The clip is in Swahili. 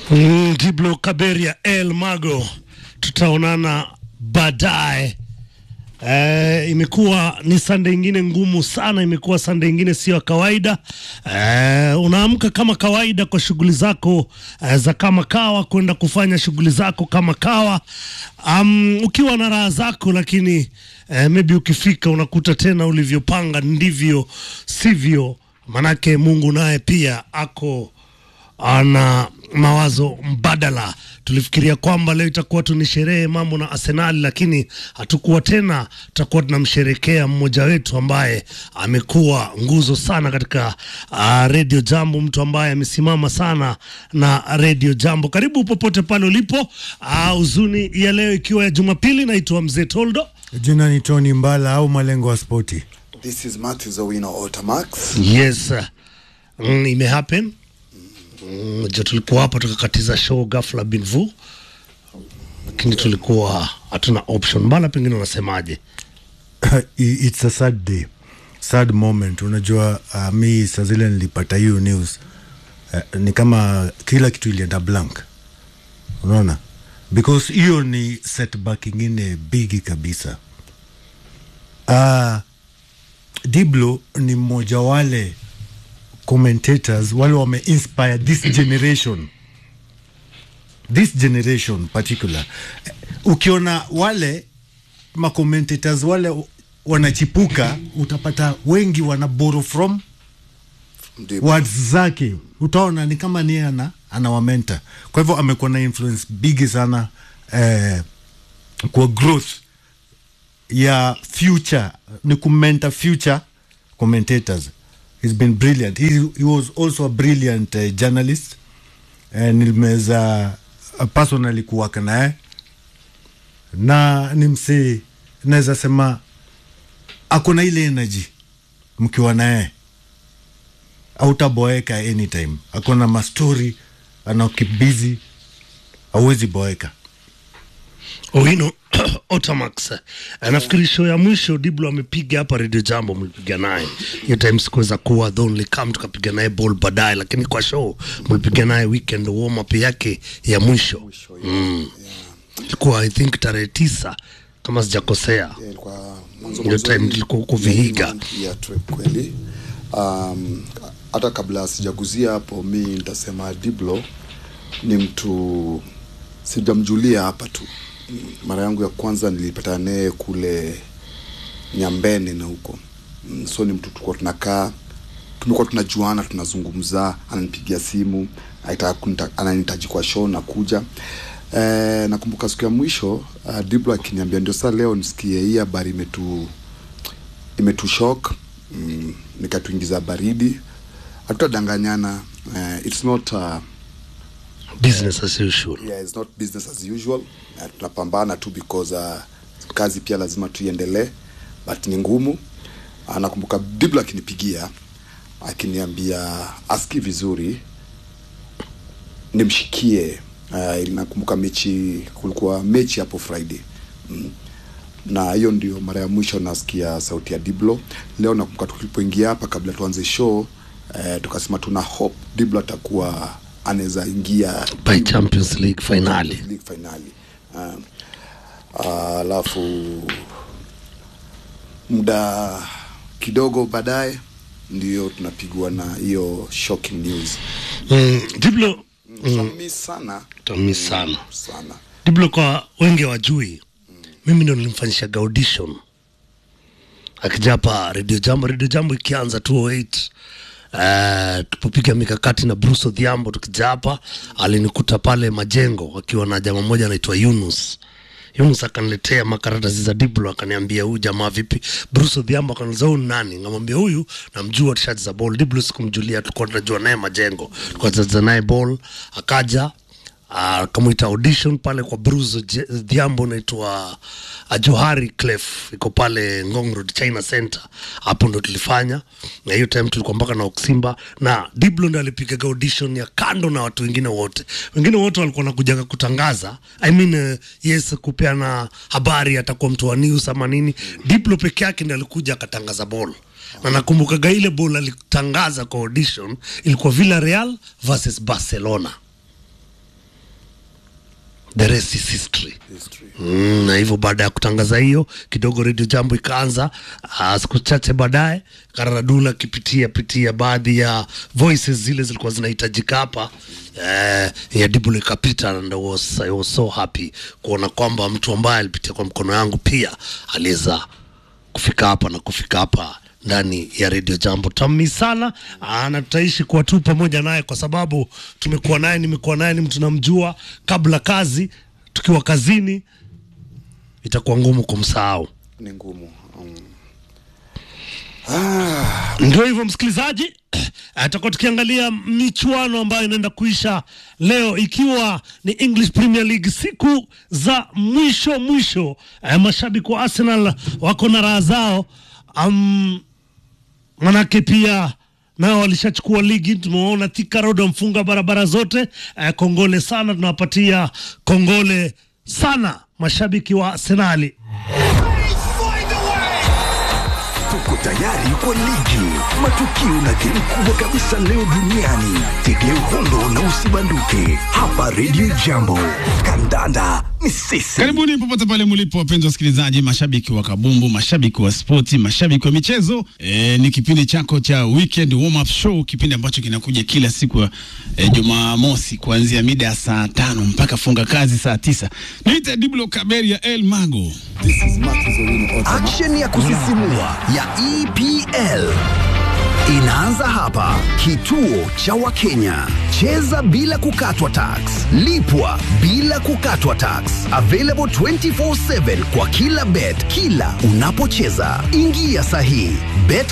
Mm, Diblo Kaberia El Mago, tutaonana baadaye. Eh, imekuwa ni sande ingine ngumu sana, imekuwa sande ingine sio ya kawaida. Eh, unaamka kama kawaida kwa shughuli zako eh, za kama kawa, kwenda kufanya shughuli zako kama kawa, um, ukiwa na raha zako, lakini eh, maybe ukifika unakuta tena ulivyopanga ndivyo sivyo, manake Mungu naye pia ako ana mawazo mbadala. Tulifikiria kwamba leo itakuwa tu ni sherehe mambo na Arsenali, lakini hatukuwa tena. Tutakuwa tunamsherekea mmoja wetu ambaye amekuwa nguzo sana katika uh, Radio Jambo, mtu ambaye amesimama sana na Radio Jambo. Karibu popote pale ulipo. Uh, huzuni ya leo ikiwa ya Jumapili, naitwa Mzee Toldo. Jina ni Tony Mbala au malengo wa spoti. This is Matthew Zawino Otamax. Yes, mm, ime happen Mm, jo tulikuwa hapa tukakatiza show ghafla binvu, lakini tulikuwa hatuna option. Mbala, pengine unasemaje? It's a sad day, sad moment. Unajua uh, mi saa zile nilipata hiyo news uh, ni kama kila kitu ilienda blank, unaona, because hiyo ni setback ingine bigi kabisa. Uh, Diblo ni mmoja wale commentators wale wame inspire this generation this generation particular ukiona wale ma commentators wale wanachipuka utapata wengi wana borrow from Ndipo. words zake utaona ni kama ni ana anawamenta kwa hivyo amekuwa na influence bigi sana eh, kwa growth ya future ni kumenta future commentators he's been brilliant he, he was also a brilliant uh, journalist and nimeweza uh, personally kuwaka naye na ni msee naweza sema ako na ile energy mkiwa naye autaboeka anytime ako na mastori anakibizi awezi boeka Owino Otamax, Eh, nafikiri show ya mwisho Diblo amepiga hapa Radio Jambo, mlipiga naye hiyo time, sikuweza kuwa the only come, tukapiga naye ball baadaye, lakini kwa show mlipiga naye weekend warm up yake ya mwisho mm. Ilikuwa I think tarehe tisa kama sijakosea. Yeah, ilikuwa mwanzo Hiyo time mwanzoni tulikuwa huko ya Vihiga. month ya trip kweli. Um, hata kabla sijaguzia hapo, mi nitasema Diblo ni mtu sijamjulia hapa tu. Mm, Mara yangu ya kwanza nilipata naye kule Nyambene na huko Mm, so ni mtu tulikuwa tunakaa tumekuwa tunajuana tunazungumza, ananipigia simu aitaka kunita- ananihitaji kwa show na kuja. Eh, nakumbuka siku ya mwisho uh, Diblo akiniambia ndio saa leo nisikie hii habari imetu imetushok mm, nikatuingiza baridi, hatutadanganyana. Uh, it's not uh, Business as usual. yeah, it's not business as usual. Uh, tunapambana tu because uh, kazi pia lazima tuiendelee, but ni ngumu. Uh, nakumbuka Diblo akinipigia akiniambia aski vizuri nimshikie. Uh, nakumbuka mechi, kulikuwa mechi hapo Friday mm. na hiyo ndio mara ya mwisho nasikia sauti ya Diblo. Leo nakumbuka tulipoingia hapa kabla tuanze show eh, tukasema tuna hope Diblo atakuwa anaweza ingia By Champions League finali. League finali. Um, ah, alafu muda kidogo baadaye ndio tunapigwa na hiyo shocking news. Mm, Diblo Mm. sana tami sana sana. Diblo, kwa wengi wajui, mimi ndo nilimfanyishaga audition akija hapa Radio Jambo. Radio Jambo ikianza 208 Uh, tupopiga mikakati na Bruce Odhiambo tukija hapa, alinikuta pale Majengo akiwa na jamaa mmoja anaitwa Yunus. Yunus akaniletea makaratasi za Diblo, akaniambia huyu jamaa vipi? Bruce Odhiambo akaniuliza huyu ni nani? Ngamwambia huyu namjua, tushacheza ball. Diblo sikumjulia, tulikuwa tunajua naye Majengo, tulikuwa tunacheza naye ball, akaja akamwita audition pale kwa Bruce Je- Dhiambo naitwa uh, Johari Clef iko pale Ngong Road China Center. Hapo ndo tulifanya, na hiyo time tulikuwa mpaka na Oksimba na Diblo ndo alipigaga audition ya kando na watu wengine wote. Wengine wote walikuwa nakujaga kutangaza, I mean, uh, yes, kupeana habari, atakuwa mtu wa news ama nini. Diblo peke yake ndo alikuja akatangaza ball na nakumbukaga ile ball alitangaza kwa audition ilikuwa Villarreal versus Barcelona the rest is history history Mm, na hivyo baada ya kutangaza hiyo kidogo redio jambo ikaanza uh, siku chache baadaye kararadula akipitia pitia baadhi ya voices zile zilikuwa zinahitajika hapa eh, ya dibul ikapita and I was, I was so happy kuona kwamba mtu ambaye alipitia kwa mkono yangu pia aliweza kufika hapa na kufika hapa ndani ya redio jambo tami sana Aa, na tutaishi kuwa tu pamoja naye kwa sababu tumekuwa naye nimekuwa naye ni mtu namjua kabla kazi tukiwa kazini itakuwa ngumu kumsahau ni ngumu um, ndio hivyo msikilizaji atakuwa tukiangalia michuano ambayo inaenda kuisha leo ikiwa ni english premier league siku za mwisho mwisho eh, mashabiki wa arsenal wako na raha zao um, manake pia nao walishachukua ligi tumeona Thika Road wamfunga barabara zote eh, kongole sana tunawapatia kongole sana mashabiki wa arsenali Tuko tayari kwa ligi, matukio na game kubwa kabisa leo duniani. Tegea uhondo na usibanduke hapa Radio Jambo. Kandanda ni sisi. Karibuni popote pale mlipo, wapenzi wasikilizaji, mashabiki wa kabumbu, mashabiki wa spoti, mashabiki wa michezo. E, ni kipindi chako cha weekend warm up show, kipindi ambacho kinakuja kila siku ya e, Jumamosi kuanzia mida ya saa tano mpaka funga kazi saa tisa. Niite Diblo Kaberi ya El Mago. this is Matthew Owino Otama. Action ya kusisimua ya EPL inaanza hapa. Kituo cha Wakenya, cheza bila kukatwa tax, lipwa bila kukatwa tax. Available 24/7 kwa kila bet, kila unapocheza. Ingia sahihi bet